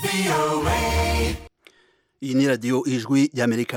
iyi ni radiyo ijwi ry'amerika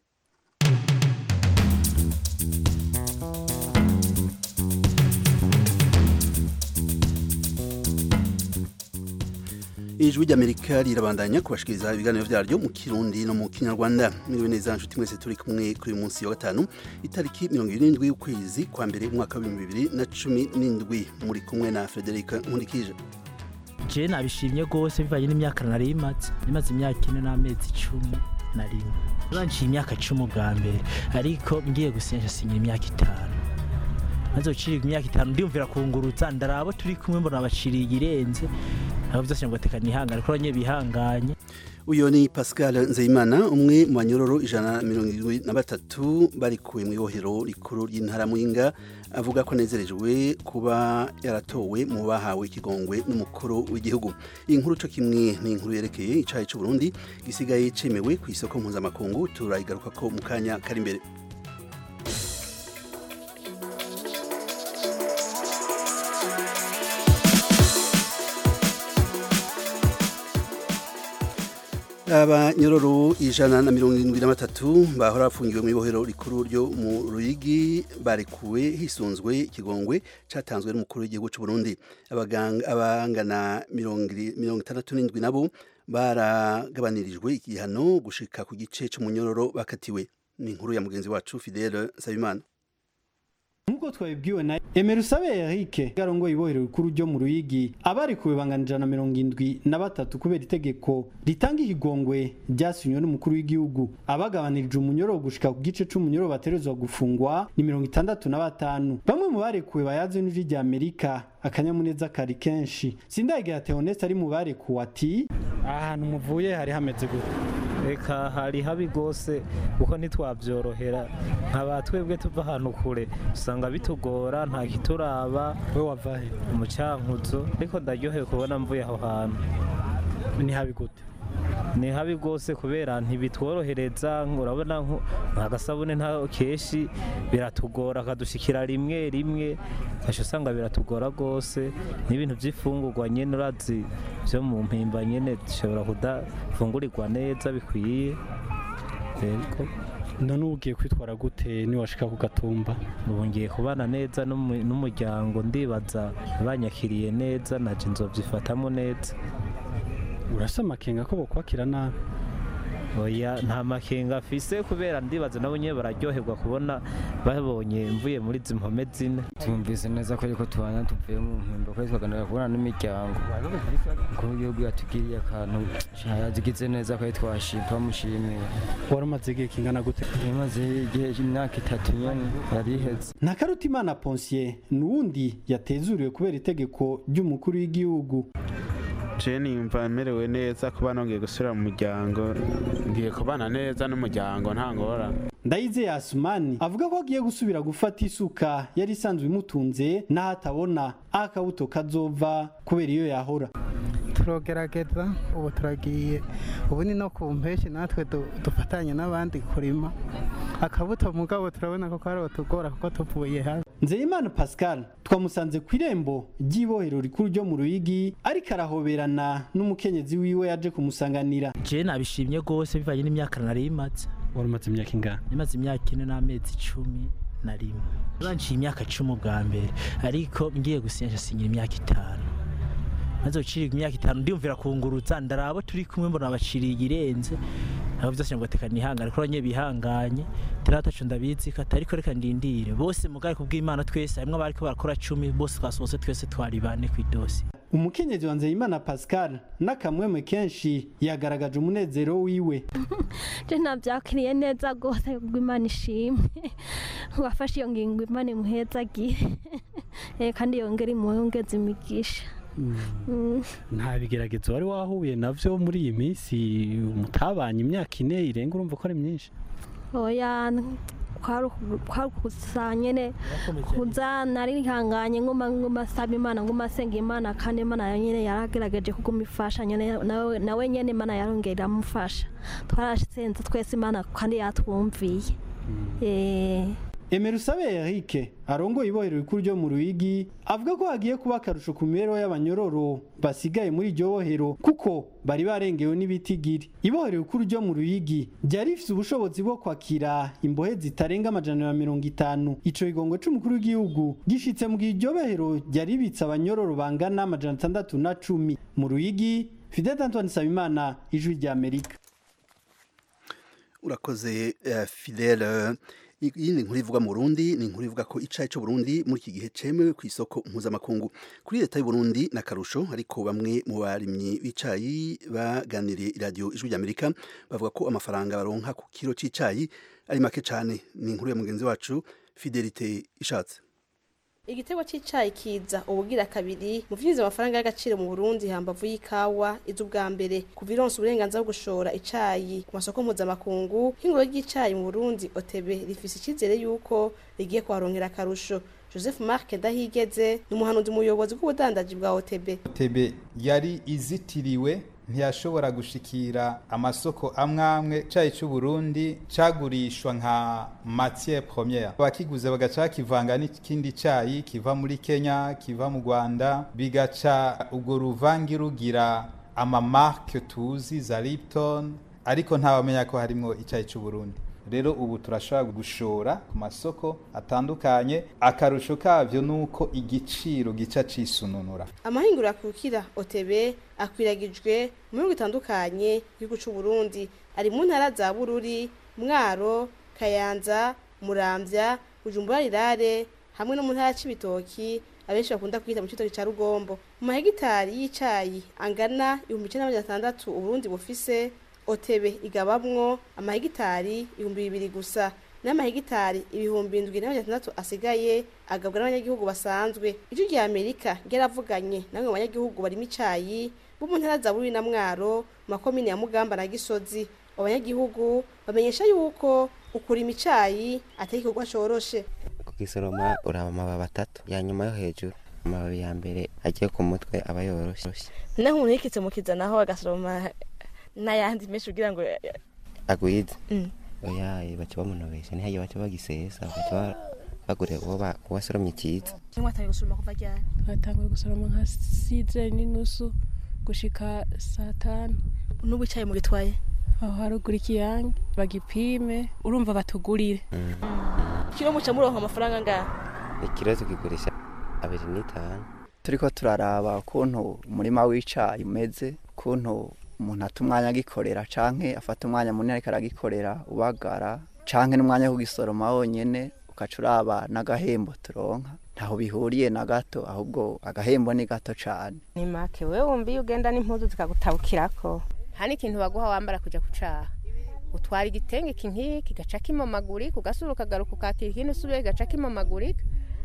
ijwi ry'amerika rirabandanya kubashikiriza ibiganiro vyaryo mu kirundi no mu kinyarwanda mwiriwe neza nshuti mwese turi kumwe kuri uyu munsi wa gatanu itariki mirongo irindwi y'ukwezi kwa mbere umwaka w'ibihumbi bibiri na cumi n'indwi muri kumwe na frederic nkurikije je nabishimye rwose bivanye n'imyaka nari imaze nimaze imyaka ine n'amezi icumi na rimwe banciye imyaka cumi ubwa mbere ariko ngiye gusinya sinyira imyaka itanu maze gucirwa imyaka itanu ndiyumvira kungurutsa ndarabo turi kumwe mbona baciriye irenze aho byose ngo tekana ihangane ko abanye bihanganye uyu ni pascal nzeyimana umwe mu banyororo ijana na mirongo irindwi na batatu barikuwe mu ibohero rikuru ry'intara muyinga avuga ko anezerejwe kuba yaratowe mu bahawe ikigongwe n'umukuru w'igihugu iyi nkuru cyo kimwe ni inkuru yerekeye icayi c'uburundi gisigaye cemewe ku isoko mpuzamakungu turayigaruka ko mu kanya kari imbere abanyororo ijana na mirongo irindwi na batatu bahora bafungiwe mu ibohero rikuru ryo mu ruyigi barekuwe hisunzwe ikigongwe catanzwe n'umukuru w'igihugu c'u Burundi abangana mirongo itandatu n'indwi nabo baragabanirijwe igihano gushika ku gice c'umunyororo bakatiwe ni inkuru ya mugenzi wacu Fidele Nsabimana nk'uko twabibwiwe na emerusabe eric garongo ibohero rikuru ryo mu ruyigi abarikuwe bangana ijana na mirongo indwi na batatu kubera itegeko ritanga ikigongwe ryasinywe n'umukuru w'igihugu abagabanirije umunyoro gushika ku gice c'umunyoro baterezwa gufungwa ni mirongo itandatu na batanu bamwe mu barekuwe bayaze n'ijwi rya amerika akanyamuneza kari kenshi sindagera theoneste ari mu barekuwe ati ahantu muvuye hari hameze gute reka hari habi rwose kuko ntitwabyorohera nkaba twebwe tuva ahantu kure usanga bitugora nta kituraba we wavahe umucankuzo ariko ndaryohewe kubona mvuye aho hantu ni habi gute ni habi rwose kubera ntibitworohereza urabona nk'agasabune nta kenshi biratugora akadushikira rimwe rimwe kasha usanga biratugora rwose n'ibintu by'ifungurwa nyine urazi byo mu mpimba nyine dushobora kudafungurirwa neza bikwiye none ubu ugiye kwitwara gute niwashika ku gatumba ubu ngiye kubana neza n'umuryango ndibaza banyakiriye neza naje nzobyifatamo neza urasa amakenga ko bokwakira nabi oya nta makenga afise kubera ndibaza nabo nyine bararyoherwa kubona babonye mvuye muri izi mpome zine tumvise neza ko ariko tubana tuvuye mu mpimbo ko twaganira kubona n'imiryango ko igihugu yatugiriye akantu yazigize neza ko twashima twamushimiye wari umaze igihe kingana gute imaze igihe imyaka itatu nyene yari iheze ntakarutimana ponsiye n'uwundi yatezuriwe kubera itegeko ry'umukuru w'igihugu jeni yumva merewe neza kuba nongeye gusubira mu muryango ngiye kubana neza n'umuryango nta ngora ndayize yasumani avuga ko agiye gusubira gufata isuka yari isanzwe imutunze n'aho atabona aho akabuto kazova kubera iyo yahora turogerageza ubu turagiye ubu ni no ku mpeshyi natwe dufatanye n'abandi kurima akabuto mugabo turabona ko kari tugora kuko tuvuye hasi nzeyimana pascal twamusanze ku irembo ry'ibohero rikuru ryo mu ruyigi ariko arahoberana n'umukenyezi wiwe yaje kumusanganira je nabishimye rwose bivanye n'imyaka nari imaze wari umaze imyaka ingana nimaze imyaka ine n'amezi icumi na rimwe banciye imyaka cumi ubwa mbere ariko ngiye gusinya sinyira imyaka itanu maze gucirwa imyaka itanu ndiyumvira kungurutsa ndarabo turi kumwe mbona baciriye irenze aho byose ngo tekana ihangane ko abanye bihanganye tiratacu ndabizi ko atari ko reka ndindire bose mugari kubw'Imana twese harimwo abariko barakora cumi bose twasohotse twese twari bane kw'idosi umukenyezi wa nzeyimana pascal n'akamwemwe kenshi yagaragaje umunezero wiwe je navyakiriye neza rwose kubw'imana ishimwe wafashe iyo ngingo imana imuhezagire kandi yongere imuhongeze imigisha nta bigeragezo wari wahuye navyo muri iyi minsi mutabanye imyaka ine irenga urumva ko ari myinshi oya kwarukusa nyene kuza narihanganye nguma nguma saba imana nguma senga imana kandi imana nyene yaragerageje kuguma ifasha nyene nawe nyene imana yarongera iramufasha twarashenze twese imana kandi yatwumviye emerusabe eric arongoye ibohero rikuru ryo mu ruyigi avuga ko hagiye kuba akarusho ku mibereho y'abanyororo basigaye muri iryo bohero kuko bari barengewe n'ibitigiri ibohero rikuru ryo mu ruyigi ryari rifise ubushobozi bwo kwakira imbohe zitarenga amajana ya mirongo itanu ico kigongo c'umukuru w'igihugu gishitse mu gihe iryo bohero ryari ribitse abanyororo bangana amajana atandatu na cumi mu ruyigi fidel antoine nsabimana ijwi rya amerika urakoze uh, fidele iyi ni inkuru ivuga mu Burundi ni inkuru ivuga ko icayi cyo Burundi muri iki gihe cemewe ku isoko mpuzamakungu kuri leta y'u Burundi na karusho ariko bamwe mu barimyi b'icayi baganiriye iradiyo ijwi ry'Amerika bavuga ko amafaranga baronka ku kiro c'icayi ari make cyane ni inkuru ya mugenzi wacu Fidelite ishatse igitego cy'icayi kiza ubugira kabiri mu vyinjiza amafaranga y'agaciro mu Burundi hambavu y'ikawa izo ubwa mbere kuva ironse uburenganzira bwo gushora icayi ku masoko mpuzamakungu nk'ingoro ry'icayi mu Burundi OTB rifise icizere yuko rigiye kuharonkera akarusho Joseph Mark Dahigeze ni umuhanuzi umuyobozi bw'ubudandaji bwa OTB OTB yari izitiriwe ntiyashobora gushikira amasoko amwe amwe cayi cy'u Burundi cagurishwa nka matière première abakiguze bagaca kivanga n'ikindi cayi kiva muri Kenya kiva mu Rwanda bigaca ubwo ruvangi rugira ama marque tuzi za Lipton ariko ntawamenya ko harimo icayi cy'u Burundi rero ubu turashobora gushora ku masoko atandukanye akarusho kavyo nuko igiciro gica cisununura amahinguro akukira OTB akwiragijwe mu bihugu bitandukanye igihugu c'u Burundi ari mu ntara za Bururi Mwaro Kayanza Muramvya Bujumbura Rirare hamwe no mu ntara c'ibitoki abenshi bakunda kwita mu citoki ca Rugombo mu mahegitari y'icayi angana 1600 Uburundi bufise OTB igabamwo amahegitari ibihumbi bibiri gusa n'amahegitari ibihumbi indwi n'amajana atandatu asigaye agabwa n'abanyagihugu basanzwe ijwi rya amerika ryaravuganye namwe mu banyagihugu barimo icayi bo mu ntara za bururi na mwaro mu makomine ya mugamba na gisozi abo banyagihugu bamenyesha yuko ukurima icayi atari igikorwa coroshe kugisoroma uraba amababi atatu ya nyuma yo hejuru amababi ya mbere agiye ku mutwe aba yoroshe naho umuntu yikitse mu kizanaho agasoroma n'ayandi menshi kugira ngo agwize oya baca bamunobesha ntihagiye baca bagisesa baca bagure uwo wasoromye cyiza mwatangiye gusoroma kuva ryari batanguye gusoroma nka size n'inusu gushika saa tanu n'ubu icayi mugitwaye aho haruguru ikiyange bagipime urumva batugurire kiro muca muronka amafaranga angahe ikiro tukigurisha abiri n'itanu turiko turaraba ukuntu umurima w'icayi umeze ukuntu umuntu ata umwanya agikorera canke afata umwanya munini ariko aragikorera ubagara canke n'umwanya wo kugisoroma wonyene ugaca uraba n'agahembo turonka ntaho bihuriye na gato ahubwo agahembo ni gato cane ni make wewe wumva iyo ugenda n'impuzu zikagutabukirako nta n'ikintu baguha wambara kuja kucaha utwara igitenge kinkiki gaca kimomagurika ugasura ukagaruka ukakira ikindi usubiye gaca kimomagurika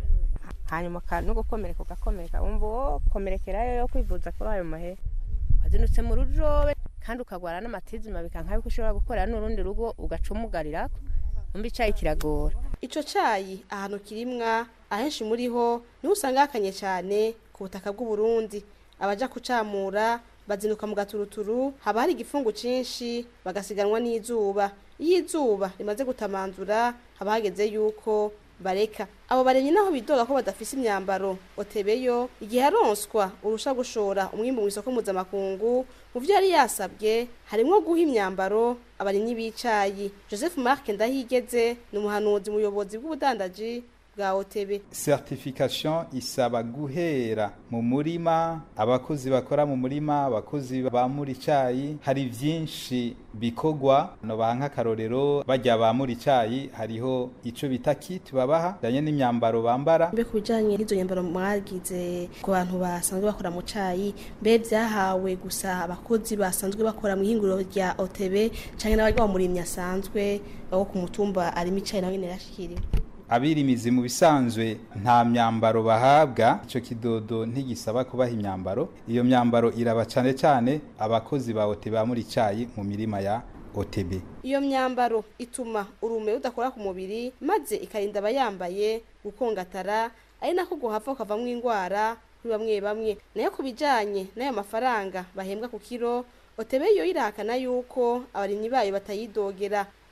hanyuma no gukomereka ugakomereka wumva uwo komerekerayo yo kwivuza kuri ayo mahera wazindutse mu rujobe kandi ukagwara n'amatizima bikanka yuko ushobora gukorera n'urundi rugo ugaca umugarirako umva icayi kiragora ico cayi ahantu kirimwa ahenshi muri ho niho usanga hakanye cyane ku butaka bw'u Burundi abaja kucamura bazinduka mu gaturuturu haba hari igifungu cinshi bagasiganwa n'izuba iyo izuba rimaze gutamanzura haba hageze yuko bareka abo baremye naho bidoga ko badafise imyambaro otebeyo igihe aronswa urusha gushora umwimbu mu isoko mpuzamakungu mu vyo yari yasabwe harimwo guha imyambaro abarimyi b'icayi joseph mark ndahigeze ni umuhanuzi muyobozi bw'ubudandaji bwa OTB certification isaba guhera mu murima abakozi bakora mu murima abakozi bamura icayi hari vyinshi bikogwa no banka karorero bajya bamura icayi hariho ico bita kit babaha danye n'imyambaro bambara mbe kubijanye n'izo nyambaro mwagize ku bantu basanzwe bakora mu cayi mbe vyahawe gusa abakozi basanzwe bakora mu ihinguriro rya OTB canke n'abajya bamurimyi asanzwe abo ku mutumba arimo icayi nawe nyene yashikiriwe abirimizi mu bisanzwe nta myambaro bahabwa icyo kidodo ntigisaba kubaha imyambaro iyo myambaro iraba cyane cyane abakozi ba OTB muri icyayi mu mirima ya OTB iyo myambaro ituma urume rudakora ku mubiri maze ikarinda abayambaye gukongatara ari nako guhava ukavamo indwara kuri bamwe bamwe nayo ku bijyanye n'ayo mafaranga bahembwa ku kiro OTB yo irahakana yuko abarimyi bayo batayidogera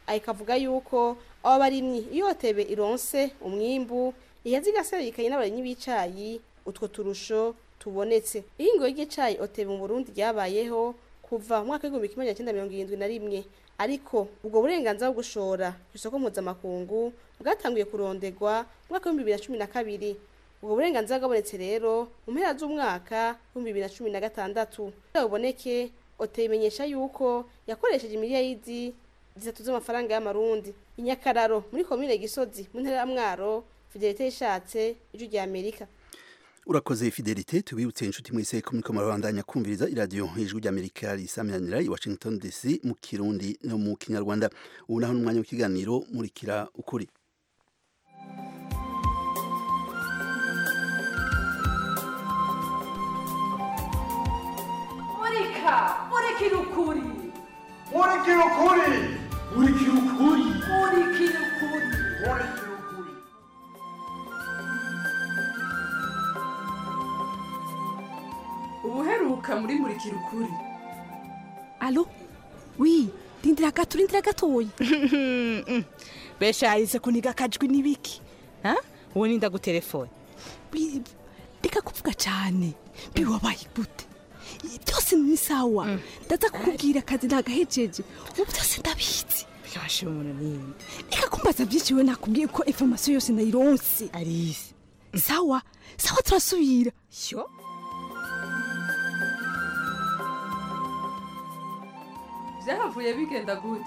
ayikavuga yuko abo barimyi iyo otebe ironse umwimbu iheza igaserukanye n'abarimyi b'icayi utwo turusho tubonetse ihingo ry'icayi otebe mu burundi ryabayeho kuva mu mwaka w'igihumbi kimwe magana cyenda mirongo irindwi na rimwe ariko ubwo burenganzira bwo gushora ku isoko mpuzamakungu bwatanguye kurondegwa mu mwaka w'ibihumbi bibiri na cumi na kabiri ubwo burenganzira bwabonetse rero mu mpera z'umwaka w'ibihumbi bibiri na cumi na gatandatu kugira buboneke oteye imenyesha yuko yakoresheje miliyaridi zitatu z'amafaranga y'amarundi inyakararo muri komine gisozi mu ntara ya mwaro fidelite yishatse ijwi rya amerika urakoze fidelite tubibutse inshuti mwese ko muriko murabandanya kumviriza iradiyo ijwi ry'amerika risamiranira i washington dc mu kirundi no mu kinyarwanda ubu naho n'umwanya w'ikiganiro murikira ukuri murika murikira ukuri murikira ukuri murikira ukuri murikira ukuri murikira ukuri ubuheruka muri murikira ukuri alo wi rindira gato rindira gatoya besha yahise kuniga akajwi n'ibiki ha ubu ninda gutelefone Bi- reka kuvuga cyane biwabaye gute byose ni sawa ndaza kukubwira akazi ntagahejeje ubu byose ndabizi byashe umuntu ninde reka kumbaza byinshi we nakubwiye ko informasiyo yose nayironse arisi sawa sawa turasubira yo byahavuye bigenda gute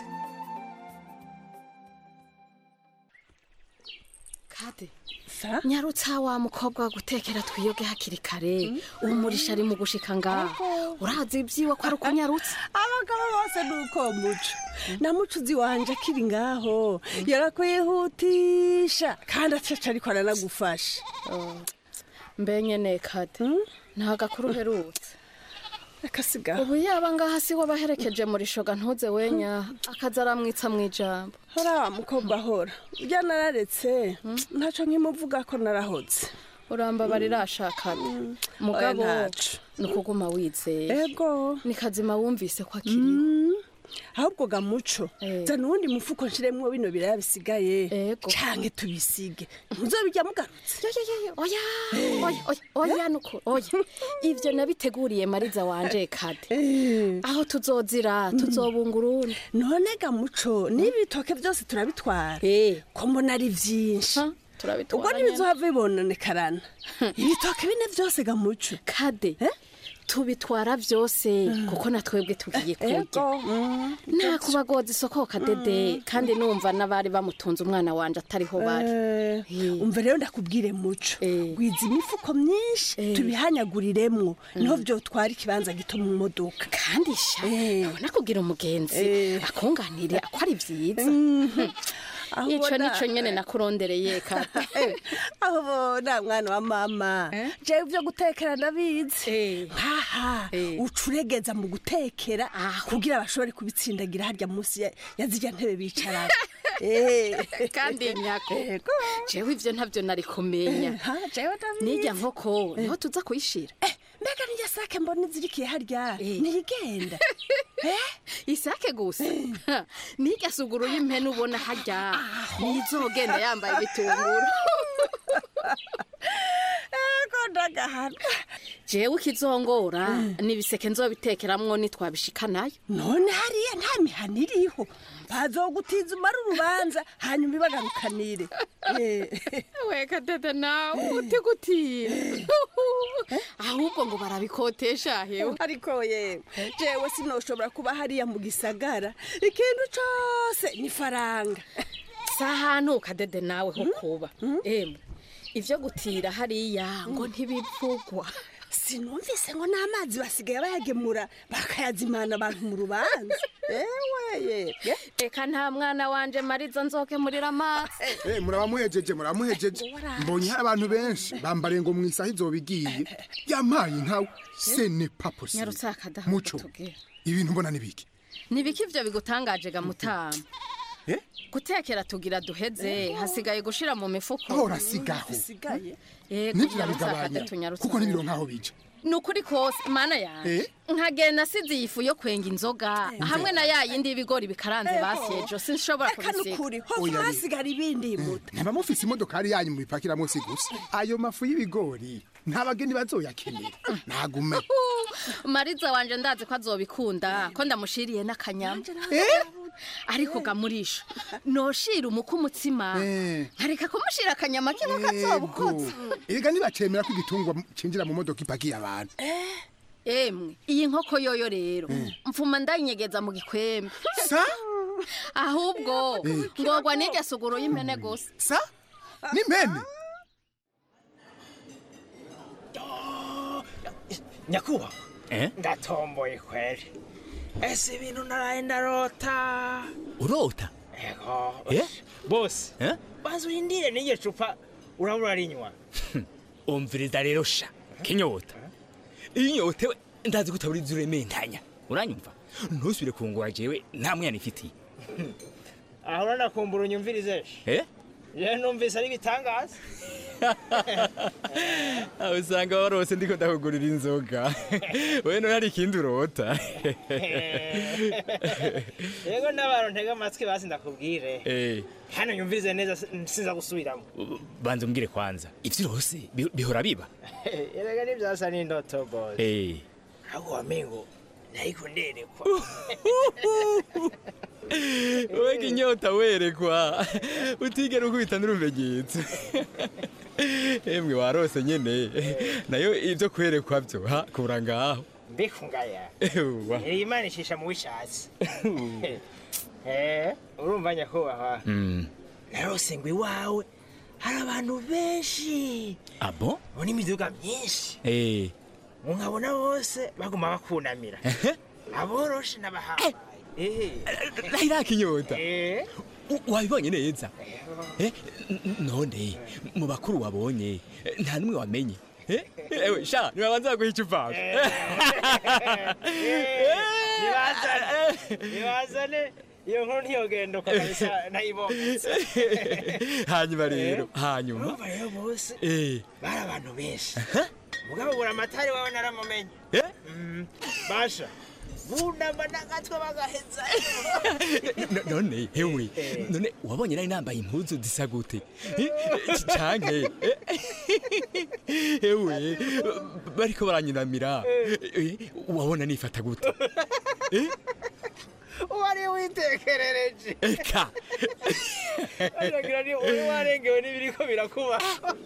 kade nyarutsa wa mukobwa wa gutekera twiyoge hakiri kare umurisha ari mu gushika ngaho urazi ibyiwe ko ari ukunyarutsa abagabo bose ni uko muco na mucuzi wanje akiri ngaho yarakwihutisha kandi acaca ariko aranagufasha mbenyene kade nta gakuru uherutse reka sigaho ubu yaba ngaha si we baherekeje muri shoga ntuze wenya akaza aramwitsa mu ijambo hora wa mukobwa hora ujya nararetse ntaco nkimuvuga ko narahoze urambabarira ashakana mugabo Oya, ntaco. ni ukuguma wizeye ego ni kazima wumvise ko akiriho ahubwo gamuco zana uwundi mufuko nshiremwo bino biraya bisigaye canke tubisige muzobijya mugarutse oya oya oya oya nuko oya ivyo nabiteguriye mariza wanje kade aho tuzozira tuzobunga urundi none gamuco niba ibitoke byose turabitwara ko mbona ari vyinshi turabitwara ubwo ntibizohava bibonenekarana ibitoke bine byose gamuco kade tubitwara byose kuko na twebwe tugiye kurya nta kubagoza isoko kadede kandi numva n'abari bamutunze umwana wanje atariho bari umva rero ndakubwire muco gwiza imifuko myinshi tubihanyaguriremwo niho vyotwara ikibanza gito mu modoka kandi sha ubona kugira umugenzi akunganire ko ari vyiza Aho ico ubona- nico nyene nakurondereye kata aho ubona mwana wa mama jewe ivyo gutekera ndabizi nkaha ucuregeza mu gutekera kugira bashobore kubitsindagira harya munsi ya- ya zirya ntebe bicarana kandi nyako jewe ivyo ntavyo nari kumenya nijya nkoko niho tuza kuyishira mbega nijya sake mbona izirikiye harya niyigenda isake gusa nijya suguru y'impene ubona harya nizogenda yambaye ibitunguru ego ndagahana jewe ikizongora nibiseke nzobitekeramwo nitwabishikanayo none hariya nta mihana iriho bazogutiza umara urubanza hanyuma ibagarukanire weka dede nawe uti gutira ahubwo ngo barabikotesha hewe ariko yewe jewe sinoshobora kuba hariya mu gisagara ikintu cose ni faranga si ahantu kadede nawe ho kuba emwe ivyo gutira hariya ngo ntibivugwa sinumvise ngo n'amazi basigaye bayagemura bakayazimana abantu mu rubanza ewe yebwe reka nta mwana wanje mariza nzokemurira amazi Eh, muraba muhejeje muraba muhejeje mbonye hari abantu benshi bambariye ngo mu isaha izoba igiye yampaye nkawe se ne pas possible nyarutse akadaha muco ibintu mbona nibiki nibiki ivyo bigutangaje ga mutama Eh? gutekera tugira duheze hasigaye gushira mu mifuko ahora sigaho Yego, nivyo nyarutse nabigabanya akade tunyarutse kuko nibiro nkaho bija ni ukuri kose mana yanjye nkagenda asize iyi fu yo kwenga inzoga hamwe na ya yindi y'ibigori bikaranze basyejo sinshobora Eka nukuri ho Oya, ni- hasigara ibindi muta ntaba mufise imodokari yanyu mubipakiramo si gusa ayo mafu y'ibigori nta bageni bazoyakenera nagume mariza wanje ndazi ko azobikunda ko ndamushiriye n'akanyama ariko gamurisha noshira umuku umutsima nkareka kumushira akanyama kimwe kazobukutse erega ntibacemera ko igitungwa cinjira mu modoka ipakiye abantu emwe iyi nkoko yoyo rero mfuma ndayinyegeza mu gikwembe sa ahubwo Eh. ngorwa n'irya suguru y'impene gusa sa n'impene nyakubahwa ndatomboye kweri ese ibintu naraye ndarota urota ego Eh? bose Eh? banza urindire n'iryo cupa urabura rinywa umviriza rero sha kinyota iyo unyotewe ndazi ko utaburiza urementanya uranyumva ntusubire kungura jewe nta mwana ifitiye aho uranakumbura unyumvirize eh je numvise ari ibitangaza aho usanga warose ndiko ndakugurira inzoga we none hari ikindi urota yego n'abantu ntega amatwi basi ndakubwire Eh, hano nyumvirize neza si- sinza gusubiramo banza umbwire kwanza ivyo urose bi- bihora biba erega nibyasa n'indoto bose Eh. ahubwo wamengo nariko nderekwa wega inyota werekwa utigera ukubita n'urumenyetso emwe warose nyene nayo ivyo kwerekwa vyo ha kura ngaho mbikungaya Ewa. iri imana ishisha mu wishatse Eh, urumva nyakubahwa Mm. narose ngo iwawe hari abantu benshi abo bona imiduga myinshi Eh. nkabona bose baguma bakunamira aboroshe n'abahambaye nahiraka inyota Eh. U- wabibonye neza Eh, n- n- none mu bakuru wabonye eh, nta n'umwe wamenye Eh, ewe sha nibabanza baguha icupa nibazane nibazane iyo nkuru ntiyogendoka kabisa nayibometse hanyuma rero hanyuma urumva rero bose Eh. bari abantu benshi mugabo buri amatari wawe naramumenye Mm, basha bunama n'agatwe bagaheza N- none hewe none wabonye nari nambaye impuzu zisa gute Eh, canke eh, hewe bariko baranyunamira Eh, wabona nifata gute Eh, wari witekerereje eka aragira ni uri warengewe n'ibiriko birakuba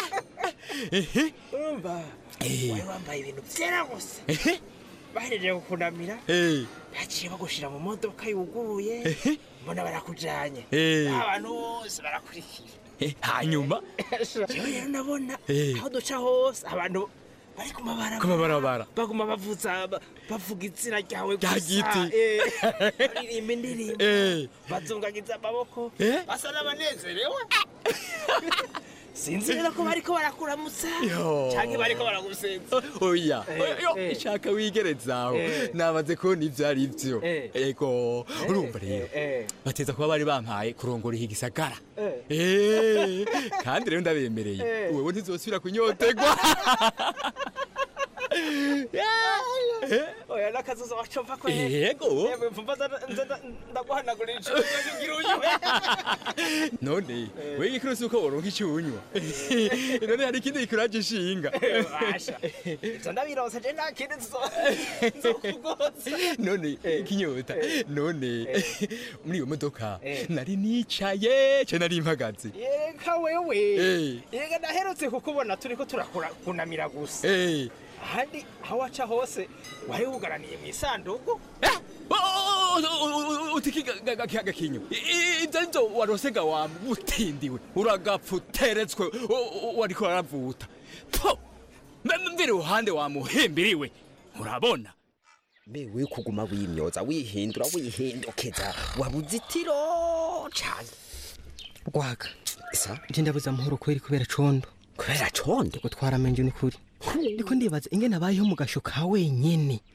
urumva wari wambaye ibintu byera gusa bahereje kukunamira Eh, baciye bagushira mu modoka yuguruye mbona barakujanye Eh. abantu bose barakurikira eh, hanyuma jewe rero ndabona Eh. aho duca hose abantu bari ku mabarabara ku mabarabara baguma bavuza ba- bavuga izina ryawe Rya giti. eh, baririmba indirimbo Eh. bazungagiza amaboko Eh. basa n'abanezerewe sinzi rero ko bariko barakuramutsa Yo. canke bariko baragusenza oya Eh, yo eh. ishaka wigerezaho Eh. nabaze kubona ivyo ari vyo Eh. ego urumva rero eh. bateza kuba bari bampaye kurongora iki gisagara Eh. Eh, kandi rero ndabemereye Eh. wewe ntizosubira kunyotegwa oya n'akazuza wacova ko Yego. Yemwe, mvumva nza- nza- ndaguhanagurira icumu ugira unywe none we igikuru si uko woronka icyo unywa none hari ikindi gikuraje ishinga basha ivyo ndabironse je nta kindi nzo- nzokugoza none kinyota none muri iyo modoka Eh. nari nicaye ce nari mpagaze yeka wewe Eh. yega ndaherutse kukubona turiko turakunamira gusa Eh. ahandi aho waca hose wari wugaraniye mu isanduku utiki gakinyo ibyo ari byo warosega wamutindiwe uragapfa uteretswe u- u- wariko waravuta po mbe iruhande wamuhimbiriwe urabona mbe we kuguma wimyoza wihindura wihindukeza wabuzitiro cyane rwaga isa nje ndabuze amahoro kweri kubera condo kubera condo gutwara amenje ni kuri ndiko ndibaza ingene abayeho mu gasho ka wenyene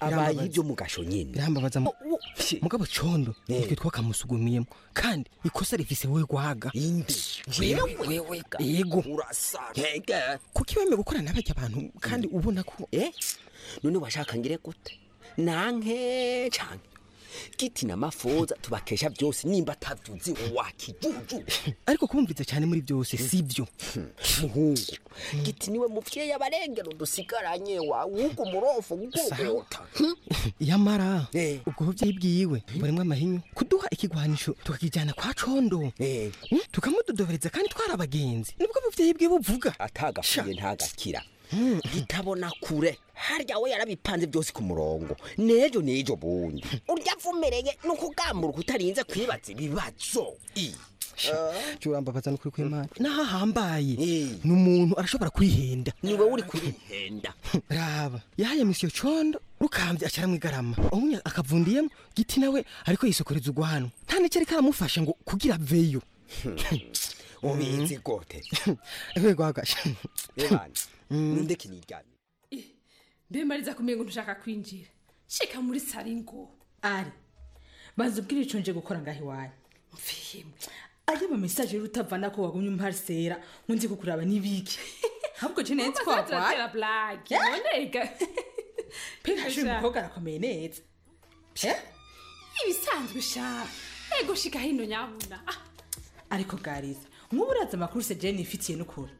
abaye ibyo mu gasho nyine birambabaza mu- mugabo condo nitwe twakamusugumiyemo kandi ikosa rifise wewe gwaga inde Wewe, wewe ga yego urasara kuki wemeye gukorana n'abajya abantu kandi ubona ko eh none washaka ngire gute nanke canke giti na mafoza tubakesha byose nimba atavyuzi wakijuju ariko kubumviriza cyane muri byose sibyo muhungu giti niwe muvyeyi abarengero dusigaranye wa wugo murofu gukogota yamara ubwo buvyeyi bwiwe burimwo amahinyu kuduha ikigwanisho tukakijyana kwa condo Mm, tukamudodobereza kandi twari abagenzi nibwo buvyeyi bwe buvuga atagapfuye ntagakira gitabona kure harya we yarabipanze byose ku murongo nejo nejo bundi urya avumereye ni ukugambura utarinze kwibaza ibibazo I. curambabaza nukuri kw'imana nahahambaye ni umuntu arashobora kwihenda niwe uri kwihenda raba yahaye misiyo condo rukambye acara mu igarama umwe akavundiyemo giti nawe ariko yisokoreza ugwano nta n'icyo ariko aramufasha ngo kugira aveyo ubizi gote wegwagasha ebana nindeke niryamye mbe mariza kumenya ngo ntushaka kwinjira shika muri sari ngo ari banza ubwire ico nje gukora ngaho iwanyu mfihimwe ayo ma message rero utavana ko wagumye umparisera ngo nzi kukuraba nibiki ahubwo je netse ko wagwaye blague nonega pengashe umukobwa arakomeye neza ibisanzwe sha ego shika hino nyabuna Ah, ariko gariza nk'ubu uraza amakuru se jeni ifitiye n'ukuri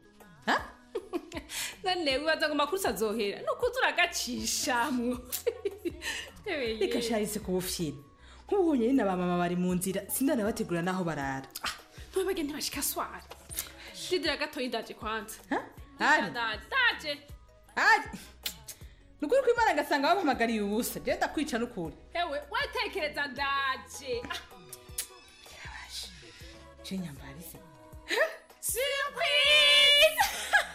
none wibaza ngo amakuru azohera nukuza uragacishamwo reka sharise ku bufyina nk'ubu honyine na ba mama bari mu nzira sindanabategura n'aho barara ntubage ntibashika swara shidira gatoyi ndaje kwanza Ari? ndaje ndaje ari ni ukuri kw'imana ngasanga bampamagariye ubusa je ndakwica n'ukuri ewe wetekereza ndaje je nyambarize surprise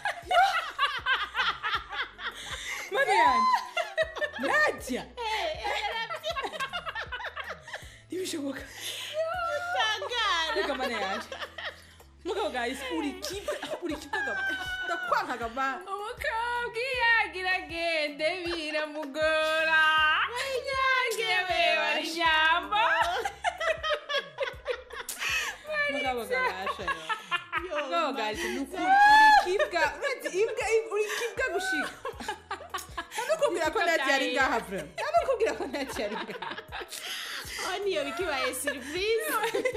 mana yanje nadia ntibishoboka reka mana yanje mugabo gahise uri kipe uri kipe ndakwankaga ma umukobwa iyo agira agende biramugora inyange wewe ijambo mugabo gahasha mugabo gahise ni ukuri uri kibwa uretse imbwa uri kibwa gushika ntanukubwira ko nadia ari ngaha vre ntanukubwira ko nadia ari ngaha aho niyo bikibaye surprise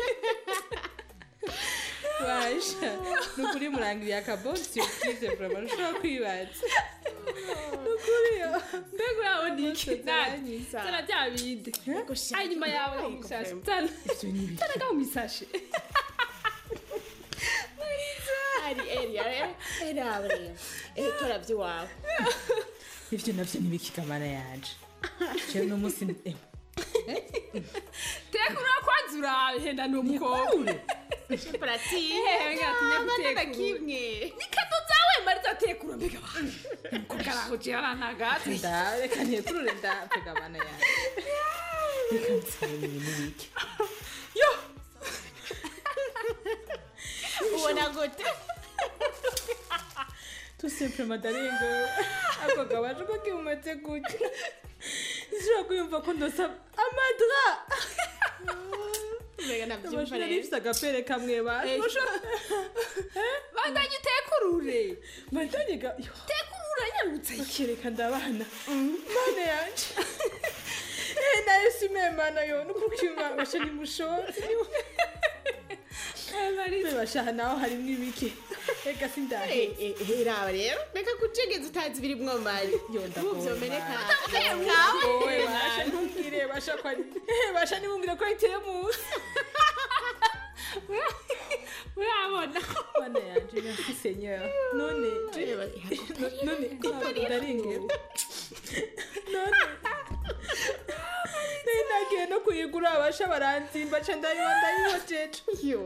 basha ni ukuri murangiriye akabonsi surprise vraiment ushobora kwibaza ni ukuri yo mbega urabona iki nadi zana bya bindi hanyuma yawe mu misashe zana zana ga mu misashe ari eri ari eri abre eh tora by'iwawe ivyo navyo nibikigamana yanje jewe no musi eh, teka urakwanza urabe henda ni umukobwa Pratique. ntinya kimwe ni kado zawe mariza tekura mbega umukobwa araho jera ntagati nda reka ntekurure ndapegamana yanje reka nsabe ibintu bike ubona gute tout simplement darengo ako gabaje ko kimumaze gutya nshobora kwiyumva ko ndosa amadra mbega nabyumva amashuri rero arifise agapere kamwe basha bandanye utekurure bandanye ga tekurura nyarutse kereka ndabana mana yanje Eh, nayo simemana yo nukukima basha ni mushotsi basha naho harimwo ibiki ega sindahe raba rero reka kucegeza utazi ibiri mwomari uvyomeneka Wowe basha ntumbwire basha ko ari Eh, basha nibumbwire ko iteye musi urabona mana yanje merci seigneur none je- none ndaringe none nari nagiye no kuyigura abasha baranzimba ca ndayiba ndayihojeje yo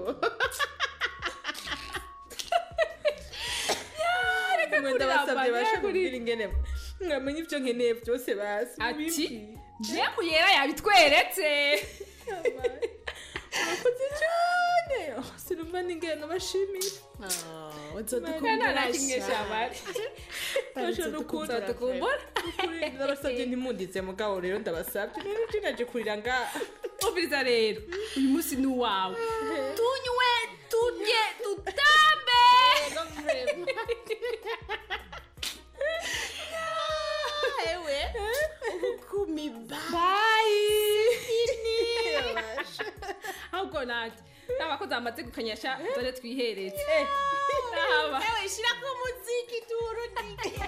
reka kurira ndabasabye Bana, basha kuri- kubwira ingene mwamenye ivyo nkeneye vyose basi ati jemu yera yabitweretse murakoze cyane sinumva n'ingene nabashimira Mana nakimwe shabari Tosho nukunda tukumbura Ukuri ndabasabye ntimundize mugabo rero ndabasabye None tinaje kurira nga Umviriza rero uyu munsi ni uwawe Tunywe turye tutambe ewe ubukumi bayi ahubwo nanjye n'abakozi bamaze gukanyasha dore twihereze Naba. ewe shira ku muziki turudike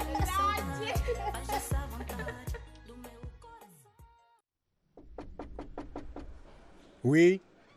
we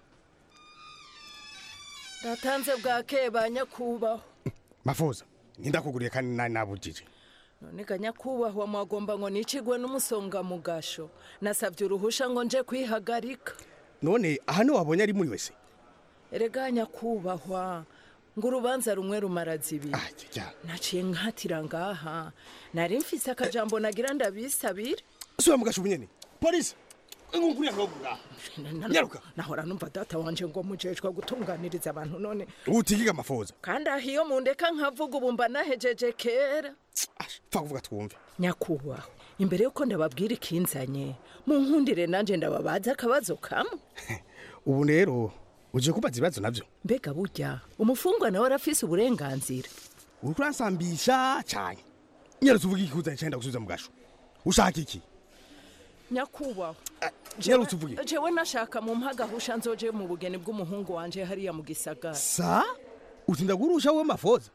natanze bwakeye ba nyakubahwa mafuza ndakuguriye kandi nari nabujije none ga nyakubahwa mwagomba ngo nicigwe n'umusonga mu gasho nasabye uruhusha ngo nje kwihagarika none aha niho wabonye ari muri wese erega nyakubahwa ngo urubanza rumwe rumara zibiri naciye nkatira ngaha nari mfise akajambo nagira ndabisabire sura mu gasho nyene polisi ngukuriya ngaho nyaruka nahora numva data wanje ngo mujejwe gutunganiriza abantu none utigiga amafuza kandi aho iyo mundeka nkavuga ubu mba nahejeje kera pfa kuvuga twumve nyakubahwa imbere yuko ndababwira ikinzanye mu nkundire nanje ndababaza akabazo kamwe ubu rero uje kubaza ibibazo navyo mbega burya umufungwa nawe arafise uburenganzira uriko uransambisha cane nyarutse uvuga iki kuzanye cyenda gusubiza mu gasho ushaka iki nyakubahwa nyarutse uvuga iki jewe nashaka mu mpagahusha nzoje mu bugeni bw'umuhungu wanje hariya mu gisagara sa utinda gurusha wowe mafoza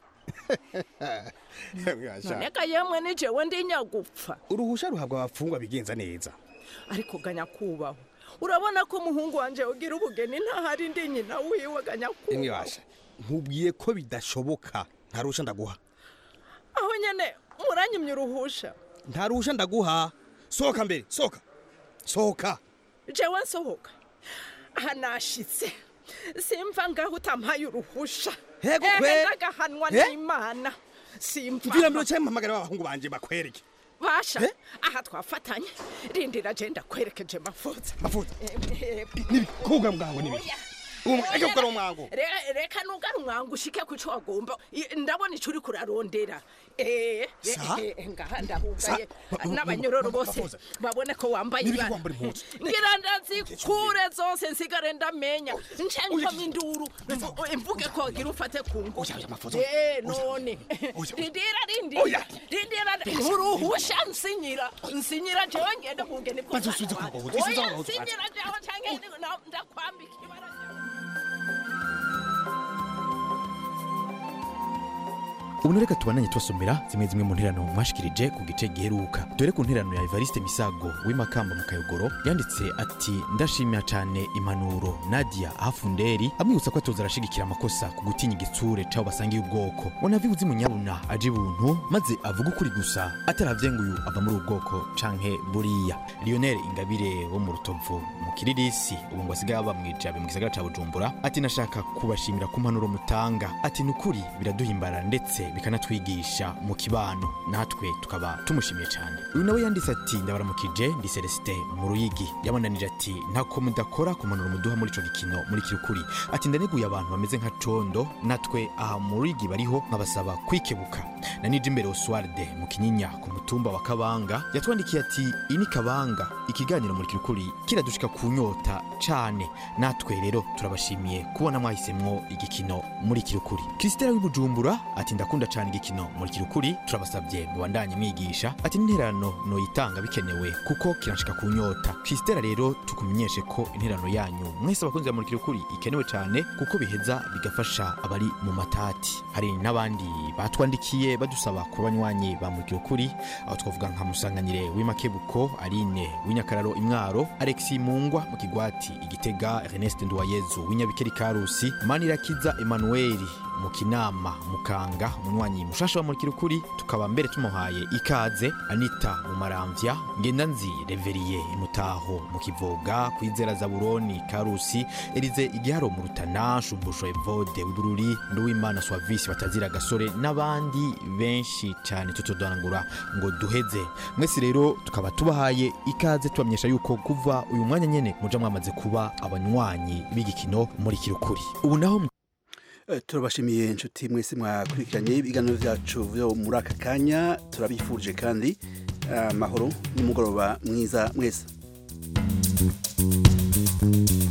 noneka yemwe ni jewe ndi nyagupfa uruhusha ruhabwa abafungwa bigenza neza ariko ga nyakubahwa urabona ko umuhungu wanje ugira ubugeni ntahari ndi nyina wiwe ga nyakubahwa imwe basha nkubwiye ko bidashoboka nta ruhusha ndaguha aho nyene muranyimye uruhusha nta ruhusha ndaguha sohoka mbere sohoka sohoka jewe nsohoka aha nashitse simva ngaho utampaye uruhusha Hego kwe. Ehe, ndagahanwa Eh? n'imana simva mvira mbere cyangwa mpamagara abahungu banje bakwereke basha aha twafatanye rindira je ndakwerekeje mafuza mafuza Eh, eh, nibi kuga mwango nibi reka gukora umwango Re- reka nugara umwango ushike ku cyo wagomba I- ndabona icyo uri kurarondera Eh, Sa? eh, eh, ngaha ndahugaye Sa? Ba- n'abanyororo ba- bose bafuza. babone ko wambaye Nibiki ibara wambara impuzu? ngira ndazikure zose nsigare ndamenya nce nkoma induru imvuge ko wagira ufate ku ngufu mafuza. Eh, none rindira rindira rindira uruhusha nsinyira nsinyira jewe ngenda kugeni Maze usubize ku mbago, usubize Oya, aho uzaza. nsinyira jewe canke na- ndakwambika ibara ubu reka tubananye tubasomera zimwe zimwe mu nterano mwashikirije ku gice giheruka dore ku nterano ya evariste misago w'imakamba mu kayogoro yanditse ati ndashimira cyane impanuro nadia hafunderi amwibutsa ko atoza arashigikira amakosa ku gutinya igitsure c'abo basangiye ubwoko bonavi uzi munyabuna aje ibuntu maze avuga ukuri gusa ataravye ngo uyu ava muri ubu bwoko canke buriya lionel ingabire wo mu rutovu mu kiririsi ubu ngo asigaye aba mwijabe mu gisagara ca bujumbura ati nashaka kubashimira ku mpanuro mutanga ati ni ukuri biraduhimbara ndetse bikanatwigisha mu kibano natwe tukaba tumushimiye cyane uyu nawe yanditse ati ndabaramukije ndi celestin mu ruyigi yabananije ati ntako mudakora ku mpanuro muduha muri ico gikino muri kirukuri ati ndaneguye abantu bameze nka condo natwe aha mu ruyigi bariho nkabasaba kwikebuka na nije imbere oswarde mu kinyinya ku mutumba wa kabanga yatwandikiye ati iyi ni kabanga ikiganiro muri kirukuri kiradushika ku nyota cane natwe rero turabashimiye kubona mwahisemwo igikino muri kirukuri krisitera w'ibujumbura ati ndakunda cane igikino muri kirukuri turabasabye mubandanye mwigisha ati n'interano noyitanga bikenewe kuko kiranshika ku nyota krisitera rero tukumenyeshe ko interano yanyu mwese abakunzi ba muri kirukuri ikenewe cane kuko biheza bigafasha abari mu matati hari n'abandi batwandikiye badusaba ku banywanyi ba muri kirukuri aho twavuga nka musanganire w'imakebuko aline w'inyakararo imwaro alexi mungwa mu kigwati igitega ernest nduwayezu w'inyabikeri karusi manirakiza emanueli mu kinama mukanga umunywanyi mushasha wa murikira ukuri tukaba mbere tumuhaye ikaze anita mu maramvya ngendanzi reveriye imutaho mu kivoga kwizera zaburoni karusi erize igiharo mu rutana shumbusho evode udururi nduwimana swavisi batazira gasore n'abandi benshi cyane tutodorangura ngo duheze mwese rero tukaba tubahaye ikaze tubamenyesha yuko kuva uyu mwanya nyene muja mwamaze kuba abanywanyi b'igikino muri kirukuri ubu naho Eh, turabashimiye inshuti mwese mwakurikiranye ibiganiro byacu byo muri aka kanya turabifurije kandi amahoro n'umugoroba mwiza mwese